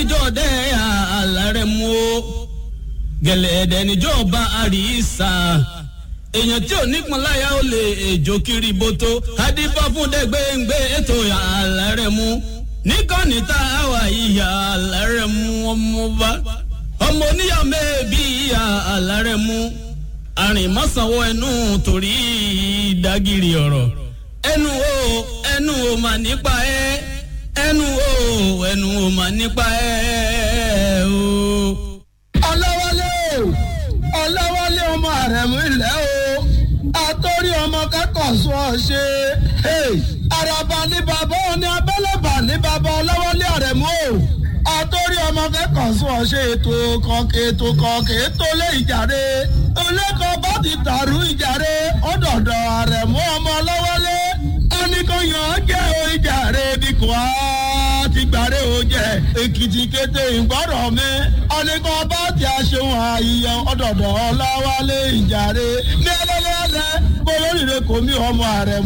níjọ́ dẹ́ àlàrẹ̀ mú o gẹ̀lẹ́dẹ̀ níjọ́ bá àríṣà èèyàn tí ò nípọn láyà ó lè èjò kiri bótó adífá fún dẹ́gbẹ́ngbẹ́ ètò àlàrẹ̀ mú níkànnì tá a wà ìyá àlàrẹ̀ mú ọmọ bá ọmọ oníyàwó mẹ́ẹ̀ẹ́bí ìyá àlàrẹ̀ mú àrìnmọ́sánwó ẹnu torí ìdágìrì ọ̀rọ̀ ẹnu o ẹnu o mà nípa ẹ ẹnu o ẹnu o mà nípa ẹ o. ọlọ́wọ́lé o ọlọ́wọ́lé ọmọ àrẹ̀mú ilẹ̀ o àtòrí ọmọ kẹ́kọ̀ọ́ sọ ọ ṣe àràbà ní bàbá òní abẹ́lẹ́bà ní bàbá ọlọ́wọ́lé àrẹ̀mú o àtòrí ọmọ kẹ́kọ̀ọ́ sọ ọ ṣe ètò kọ̀ọ̀kẹ́ ètò kọ̀ọ̀kẹ́ ètò lé ìjàre olóko bá ti dàrú ìjàre ọ̀dọ̀dọ̀ àrẹ̀mú ọmọ ọlọ́wọ́lé oníkóyàn jẹ́ o ìjàre bí kò á ti gbàre o jẹ́ èkìtì kété ìgbọ́rọ̀ mi oníkan bá ti aṣeun àyíyẹ ọ̀dọ̀dọ̀ ọlọ́wọ́lé ìjàre ní ẹlẹ́lẹ́lẹ́ kó lóríire kò mí ọmọ àrẹ̀mú.